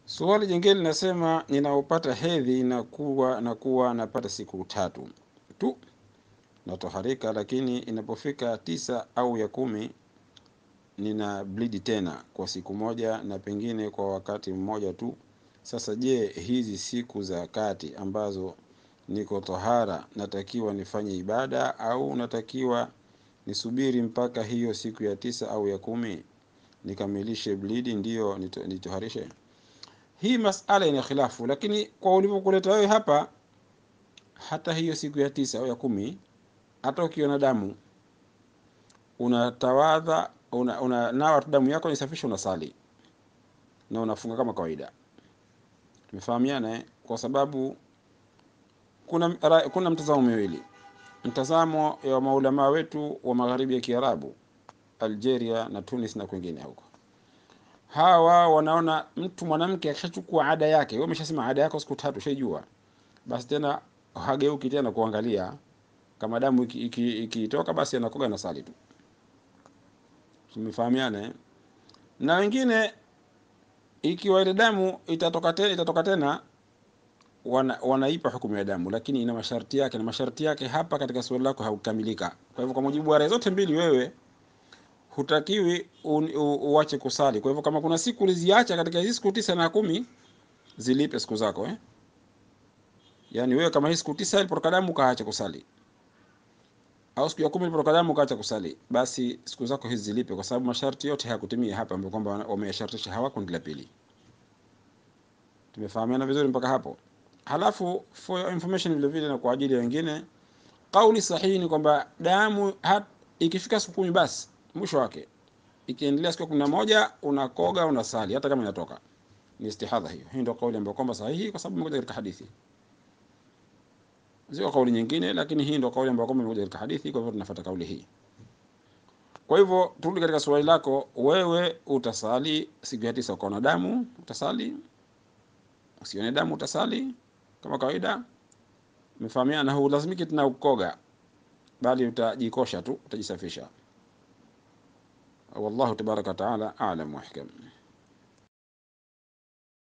Swali jingine linasema ninaopata hedhi na kuwa na kuwa napata siku tatu tu natoharika, lakini inapofika tisa au ya kumi nina bleed tena kwa siku moja na pengine kwa wakati mmoja tu. Sasa je, hizi siku za kati ambazo niko tohara natakiwa nifanye ibada au natakiwa nisubiri mpaka hiyo siku ya tisa au ya kumi nikamilishe bleed ndiyo nito- nitoharishe? Hii masala ina khilafu, lakini kwa ulivyokuleta wewe hapa, hata hiyo siku ya tisa au ya kumi, hata ukiona damu unatawadha, una, una nawa tu damu yako nisafisha, unasali na unafunga kama kawaida. Tumefahamiana eh? Kwa sababu kuna ra- kuna mtazamo miwili, mtazamo ya maulamaa wetu wa magharibi ya Kiarabu, Algeria na Tunis na kwingine huko hawa wanaona mtu mwanamke akishachukua ada yake, wewe umeshasema ada yako siku tatu, shaijua basi tena hageuki tena kuangalia kama damu ikitoka iki, iki ikitoka, basi anakoga na sali tu. Tumefahamiana eh? Na wengine ikiwa ile damu itatoka tena, itatoka tena wana, wanaipa hukumu ya damu, lakini ina masharti yake, na masharti yake hapa katika swali lako haukamilika. Kwa hivyo kwa mujibu wa rai zote mbili, wewe hutakiwi un- u- uache kusali. Kwa hivyo kama kuna siku uliziacha katika hizi siku tisa na kumi, zilipe siku zako eh? Yaani wewe kama hii siku tisa ilipotoka damu ukaacha kusali, au siku ya kumi ilipotoka damu ukaacha kusali, basi siku zako hizi zilipe, kwa sababu masharti yote hayakutimia hapa, ambapo kwamba wameyashartisha hawa kundi la pili. Tumefahamiana vizuri mpaka hapo? Halafu for your information, vile vile na kwa ajili ya wengine, kauli sahihi ni kwamba damu hat, ikifika siku kumi basi mwisho wake, ikiendelea siku ya kumi na moja unakoga unasali, hata kama inatoka ni istihadha. Hiyo hii ndio kauli ambayo kwamba sahihi, kwa sababu imekuja katika hadithi, sio kauli nyingine, lakini hii ndio kauli ambayo kwamba imekuja katika hadithi. Kwa hivyo tunafuata kauli hii. Kwa hivyo turudi katika swali lako, wewe utasali siku ya tisa, ukaona damu utasali, usione damu utasali kama kawaida. Umefahamiana, na hulazimiki tena ukoga, bali utajikosha tu, utajisafisha. Wallahu tabaraka wa taala a'lam wa ahkam.